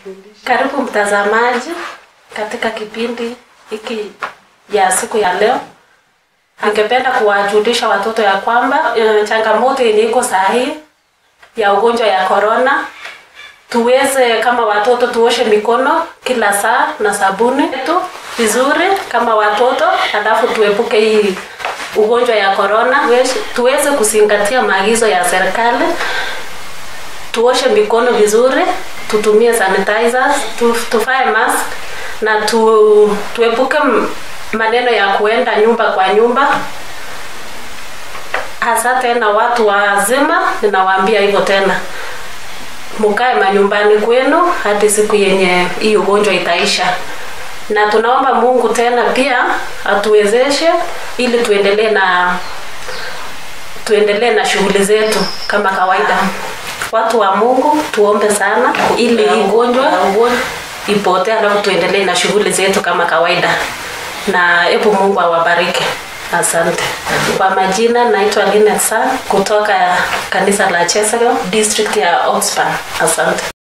Karibu mtazamaji katika kipindi hiki ya siku ya leo. Ningependa kuwajulisha watoto ya kwamba eh, changamoto yenye iko sahihi ya ugonjwa ya corona, tuweze kama watoto tuoshe mikono kila saa na sabuni tu vizuri kama watoto, alafu tuepuke hii ugonjwa ya corona, tuweze kuzingatia maagizo ya serikali tuoshe mikono vizuri, tutumie sanitizers, tu, tufae mask na tu, tuepuke m- maneno ya kuenda nyumba kwa nyumba, hasa tena watu wazima. Ninawaambia hivyo tena, mukae manyumbani kwenu hadi siku yenye hii ugonjwa itaisha, na tunaomba Mungu tena pia atuwezeshe ili tuendelee na tuendelee na shughuli zetu kama kawaida. Watu wa Mungu tuombe sana ili hii ugonjwa ipotee, alafu tuendelee na shughuli zetu kama kawaida, na hebu Mungu awabariki. Asante. Kwa majina naitwa Linet San kutoka kanisa la Chesago district ya Oxfam. Asante.